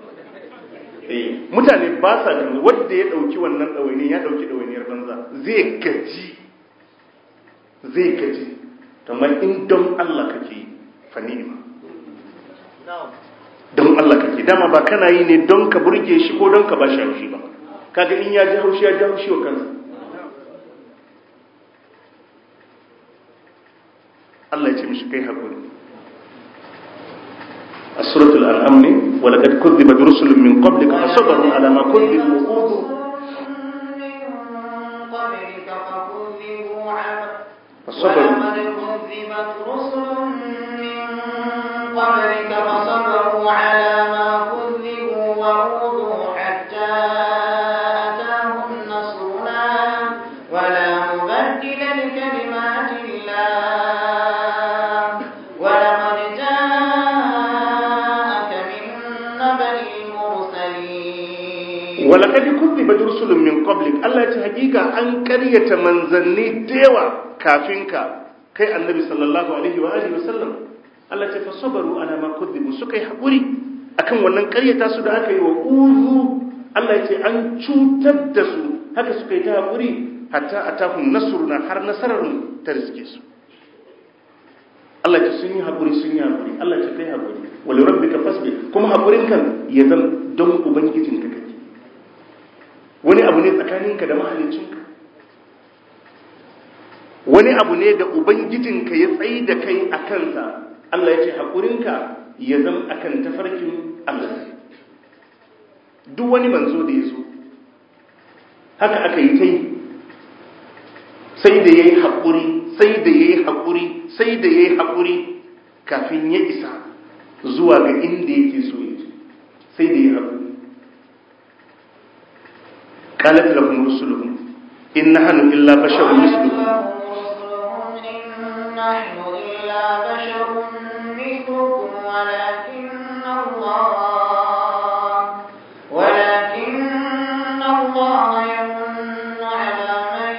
Speaker 1: mutane ba sa da wadda ya ɗauki wannan ɗawaini ya ɗauki ɗawainiyar banza zai gaji zai gaji kamar in don Allah kake yi fa ni'ima don Allah kake dama ba kana yi ne don ka burge shi ko don ka ba shi haushi ba kaga in ya ji haushi ya ji haushi wa kansa Allah ya ce mishi kai hakuri a suratul an'am ne wa laqad kuzzibat rusulun min qablika fasabaru ala ma kuzzibu
Speaker 2: فصبروا ولقد كذبت رسل من قبلك فصبروا على ما كذبوا وأوذوا حتى أتاهم نصرنا ولا مبدل لكلمات الله ولقد جاءك من نبأ المرسلين
Speaker 1: ولقد كذبت رسل من قبلك الله ya ce hakika an karyata manzanni da yawa kafinka kai annabi sallallahu alaihi wa alihi wasallam Allah ce fasabaru ala ma kudhibu suka yi hakuri akan wannan karyata su da aka yi wa uzu Allah ya ce an cutar da su haka suka yi ta hakuri hatta atahum nasruna har nasarar ta riske su Allah ce sun yi hakuri sun yi hakuri Allah ce kai hakuri wa li rabbika fasbir kuma hakurin kan ya zama don ubangijinka kake wani abu ne tsakaninka da mahaliccinka wani abu ne da ubangijinka ya tsayi da kai a kansa Allah ya ce haƙurinka ya zama akan tafarkin Allah duk wani manzo da ya zo haka aka yi ta yi sai da ya yi haƙuri sai da ya yi haƙuri sai da ya yi haƙuri kafin ya isa zuwa ga inda yake so ya ce sai da ya yi haƙuri قالت لهم رسلهم إن نحن إلا بشر مثلكم
Speaker 2: نحن إلا بشر مثلكم ولكن الله ولكن الله يمن على من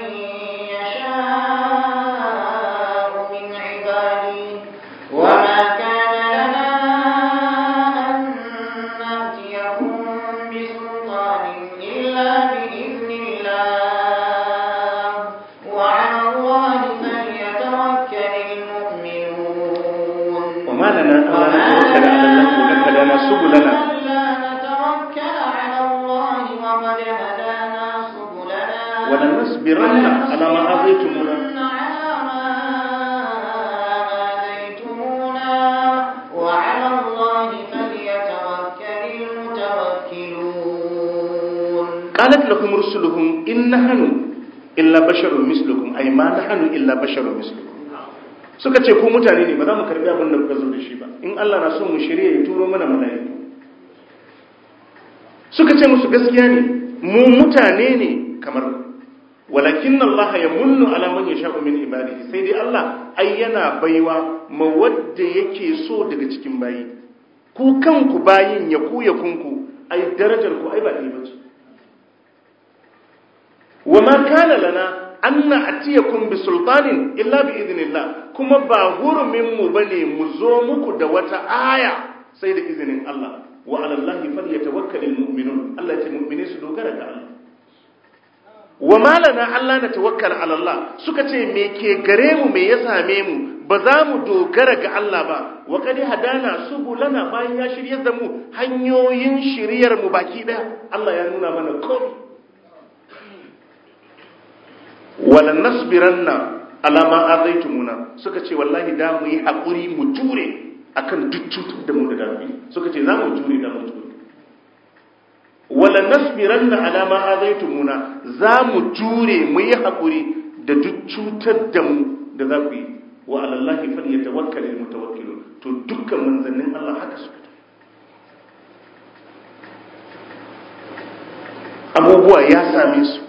Speaker 2: يشاء من عباده وما كان لنا أن نأتيكم بسلطان إلا بإذن الله وعلى الله فليتوكل المؤمنون
Speaker 1: وما لنا ألا نتوكل على الله وقد هدانا سبلنا
Speaker 2: ألا نتوكل على الله وقد هدانا سبلنا
Speaker 1: ولنصبرن على ما آذيتمونا
Speaker 2: على ما آذيتمونا وعلى الله فليتوكل المتوكلون
Speaker 1: قالت لهم رسلهم إن نحن إلا بشر مثلكم أي ما نحن إلا بشر مثلكم suka ce ku mutane ne ba za mu karbi abin da kuka zo da shi ba in Allah na so mu shirye ya turo mana mala'iku suka ce musu gaskiya ne mu mutane ne kamar walakin Allah ya munnu ala man yasha'u min ibadihi sai dai Allah ai yana baiwa ma wadda yake so daga cikin bayi ku kanku bayin ya ku ya kunku ai darajar ku ai ba ɗaya bace wa ma kana lana an na'tiyakum bi sultanin illa bi idnillah kuma ba hurumin mu bane mu zo muku da wata aya sai da izinin Allah wa ala Allahi falyatawakkalul mu'minun Allah ya ce mu'mini su dogara ga Allah wa malana Allah na tawakkal ala Allah suka ce me ke gare mu me ya same mu ba za mu dogara ga Allah ba wa qad hadana subulana bayan ya shiryar da mu hanyoyin shiryar mu baki daya Allah ya nuna mana komai wala nasbiranna ala ma azaitumuna suka ce wallahi da mu yi hakuri mu jure akan duk cutar da mu da dami suka ce za mu jure da mu jure wala nasbiranna ala ma azaitumuna za mu jure mu yi hakuri da duk cutar da mu da za ku yi wa ala allahi falyatawakkal almutawakkilun to dukkan manzannin Allah haka suka abubuwa ya same su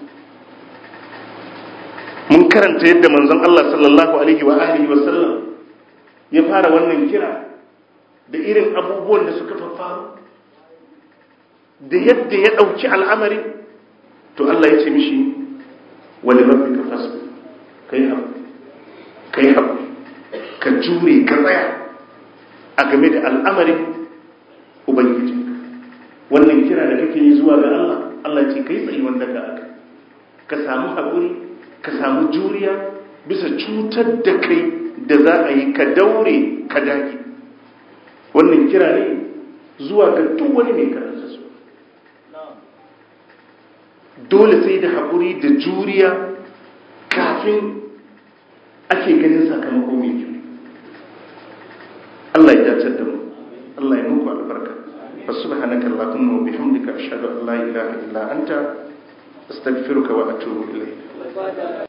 Speaker 1: mun karanta yadda manzon Allah sallallahu alaihi wa alihi wa sallam ya fara wannan kira da irin abubuwan da suka faru da yadda ya dauki al'amari to Allah ya ce mishi wali rabbika fasbir kai haƙuri kai haƙuri ka jure ka tsaya a game da al'amarin ubangiji wannan kira da kake yi zuwa ga Allah Allah ce kai tsayi wanda ka aka ka samu haƙuri ka samu juriya bisa cutar da kai da za a yi ka daure ka dage wannan kira ne zuwa ga duk wani mai karanta su dole sai da haƙuri da juriya kafin ake ganin sakamako mai kyau Allah ya dace da mu Allah ya muku albarka fa subhanaka allahumma wa bihamdika ashhadu an la ilaha illa anta astaghfiruka wa atubu ilayk